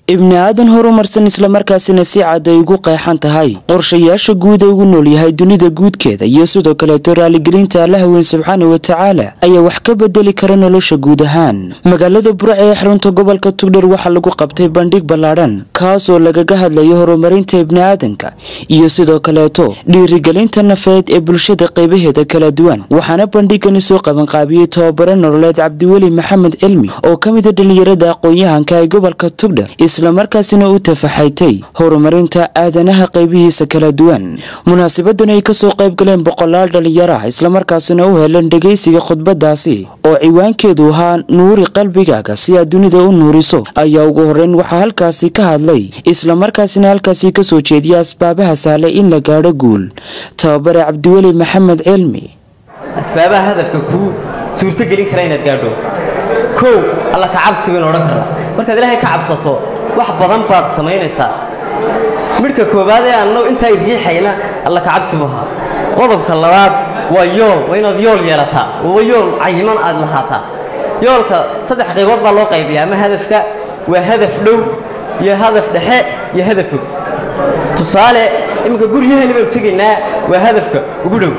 ibni aadan horumarsan islamarkaasina si cad ay ugu qeexan tahay qorshayaasha guud ee ugu nool yahay dunida guudkeeda iyo sidoo kaleeto raaligelinta alla haween subxaana wa tacaala ayaa wax ka bedeli kara nolosha guud ahaan magaalada burac ee xarunta gobolka tugdhar waxaa lagu qabtay bandhig ballaadhan kaas oo lagaga hadlayo horumarinta ibni aadanka iyo sidoo kaleeto dhiirigelinta nafeed ee bulshada qaybaheeda kala duwan waxaana bandhigani soo qabanqaabiyey tababaro nololeed cabdiweli maxamed cilmi oo ka mida dhalinyarada aqoon-yahanka ee gobolka tugdhar islamarkaasina u tafaxaytay horumarinta aadanaha qaybihiisa kala duwan munaasabadan ay kasoo qayb galeen boqolaal dhalinyaro ah islamarkaasina u heleen dhegaysiga khudbadaasi oo ciwaankeedu ahaa nuuri qalbigaaga si aad dunida u nuuriso ayaa ugu horeyn waxaa halkaasi ka hadlay islamarkaasina halkaasi kasoo jeediya asbaabaha sahlay in la gaadho guul tababare cabdiweli maxamed cilmi asbaabaha hadafka kuu suurtogelin kara inaad gaadho kow alla ka cabsi baynu odhan karnaa markaad ilaahay ka cabsato wax badan baad samaynaysaa midhka koowaad ee annagu intaa riixayna alla ka cabsi buu ahaa qodobka labaad waa yool waa inaad yool yeelataa waa yool cayiman aad lahaataa yoolka saddex qaybood baa loo qaybiyaa ama hadafka waa hadaf dhow iyo hadaf dhexe iyo hadaf fog tusaale iminka guryaheeni baynu tegaynaa waa hadafka ugu dhow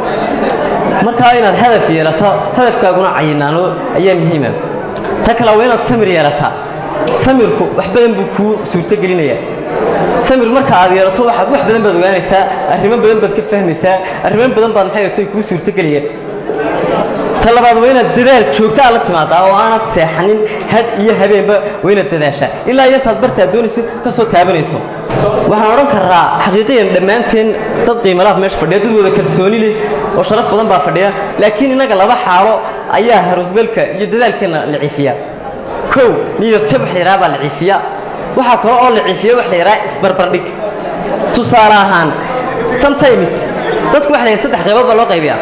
markaa inaad hadaf yeelato hadafkaaguna cayinaano ayaa muhiima ta kale waa inaad samir yeelataa samirku wax badan buu kuu suurtogelinaya samir marka aad yeelato waxaad wax badan baad ogaanaysaa arrimo badan baad ka fahmaysaa arrimo badan baad maxay tay kuu suurtogelaya ta labaad waa inaad dadaal joogta aad la timaadaa oo aanad seexanin had iyo habeenba waa inaad dadaashaa ilaa iyo intaad bartaad doonayso ka soo taabanayso waxaan odhan karaa xaqiiqiyan dhammaanteen dad qiimalaad meesha fadhiya dad wada kalsooni leh oo sharaf badan baa fadhiya laakiin innaga laba xaalo ayaa harusbeelka iyo dadaalkeenna la ciifiya kow niyad jab wax la yidhaha baa la ciifiya waxaa kale oo la ciifiya wax la yidhaha isbarbardhig tusaale ahaan sometimes dadku waxa la yidhaha saddex qaybood baa loo qaybiyaa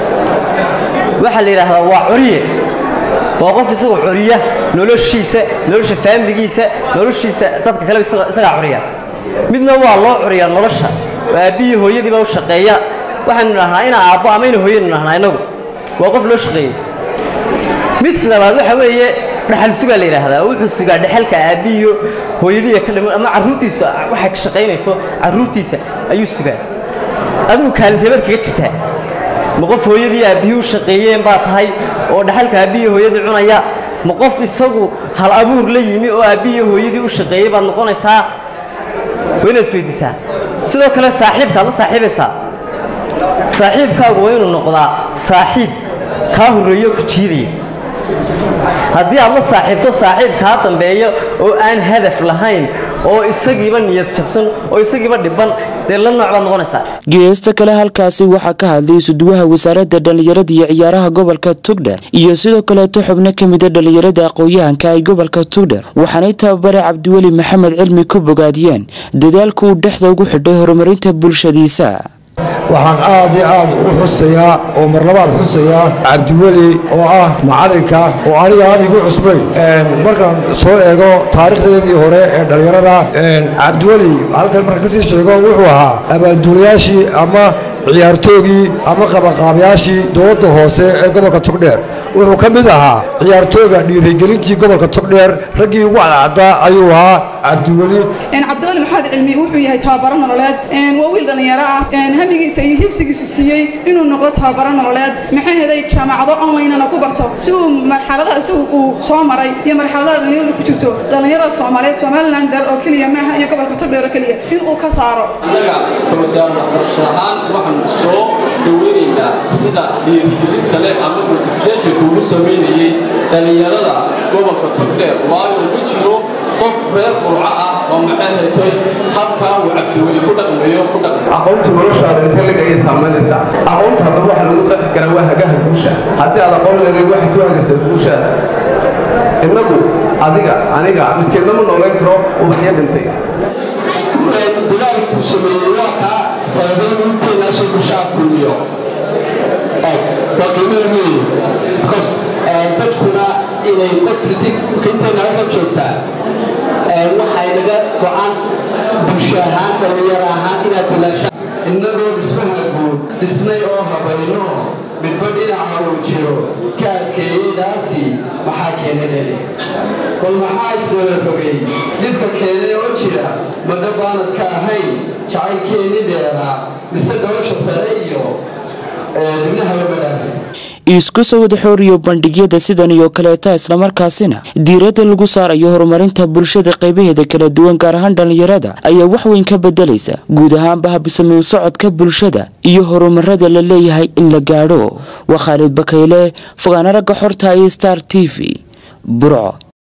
waxaa la yidhaahdaa waa coriye waa qof isagoo coriya noloshiisa nolosha faamiligiisa noloshiisa dadka kaleba isagaa coriya midna waa loo coriyaa nolosha oo aabbihii hooyadiiba u shaqeeya waxaynu idhahnaa ina aabbo ama ina hooyanu idhahnaa innagu waa qof loo shaqeeyey midka labaad waxa weeye dhaxal sugaa la yidhaahdaa wuxuu sugaa dhexalka aabbihiiyo hooyadiiya ka dhiman ama carruurtiisa waxay ka shaqaynayso carruurtiisa ayuu sugaa adigu kaalinteebaad kaga jirtaa ma qof hooyadii aabbihii u shaqeeyeen baa tahay oo dhaxalka aabbihii hooyadii cunaya ma qof isagu hal abuur la yimi oo aabbihii hooyadii u shaqeeyey baad noqonaysaa waa inaad isweydiisaa sidoo kale saaxiibkaad la saaxiibaysaa saaxiibkaagu waa inuu noqdaa saaxiib kaa horreeyo ku jiidaya haddii aad la saaxiibto saaxiib kaa dambeeya oo aan hadaf lahayn oo isagiiba niyad jabsan oo isagiiba dhiban dee la nooc baad noqonaysaa geesta kale halkaasi waxaa ka hadlay suduwaha wasaaradda dhallinyarada iyo ciyaaraha gobolka tugdher iyo sidoo kaleeto xubno ka mida dhallinyarada aqoon-yahanka ay gobolka tugdher waxaanay tababare cabdiweli maxamed cilmi ku bogaadiyeen dadaalka uu dhexda ugu xidhay horumarinta bulshadiisa waxaan aad iyo aad u xusayaa oo marlabaad xusayaa cabdiweli oo ah macalinka oo aniga aan igu cusbayn markaan soo eego taarikhdeedii hore ee dhallinyarada cabdiweli halkan marka kasii sheego wuxuu ahaa abaanduulayaashii ama ciyaartoogii ama qabaqaabayaashii dowladda hoose ee gobolka togdheer wuxuu ka mid ahaa ciyaartooga dhiirigelintii gobolka togdheer raggii ugu cadcaddaa ayuu ahaa cabdiweli cabdiweli maxamed cilmi wuxuu yahay tababaro nololeed waa wiil dhallinyaro ah hamigiisa iyo higsigiisu siiyey inuu noqdo tababaro nololeed maxay heday jaamacado onlinena ku barto si uu marxaladaha isagu uu soo maray iyo marxaladaha dhallinyarada ku jirto dhallinyarada soomaaliyeed somalilander oo keliya maaha iyo gobolka togdheer oo keliya inuu ka saaro annaga kawasaaradwaxbarasho ahaan waxaan soo dhoweynaynaa sida dhiirigelinta leh ama notificationka ugu samaynayey dhallinyarada gobolka togdheer waayo ugu jiro qof reer burco ah oo maxay haytay habkaa uu cabdiweli ku dhaqmayo ku dhaqma aqoonta noloshaada intee lag ayay saamaynaysaa aqoonta haddaba waxa lagu qeexi karaa waa hagaha guusha haddii aad aqoon leedahay waxay ku hagaysaa guushaada innagu adiga aniga midkeedna ma noolan karo ubaxyo dhintay dadaalku sameeyey waa kaa sababay inteena shay bulshaa kulmiyo daqiimada weeye because dadkuna inay qof inteena halka joogtaa waxay naga go-an bulsho ahaan dhallinyaro ahaan inaad dadaashaan innagoo dhismaha guud dhisnay oo habayno midba dhinaca uu jiro ka adkeeyey dhaartii maxaa keenay dheli bal maxaa isdaba rogay dhibka keenay oo jira madha baanad ka ahayn jacaylkeennii dheeraa mise dhowsha sare iyo dibnahaba ma dhaafin isku soo wada xooriyo bandhigyada sidan iyo kaleeta islamarkaasina diiradda lagu saarayo horumarinta bulshada qaybaheeda kala duwan gaar ahaan dhallinyarada ayaa wax weyn ka bedelaysa guud ahaanba habsami u socodka bulshada iyo horumarada la leeyahay in la gaadho waa khaalid bakayle fogaana ragga xorta iyo star t v burco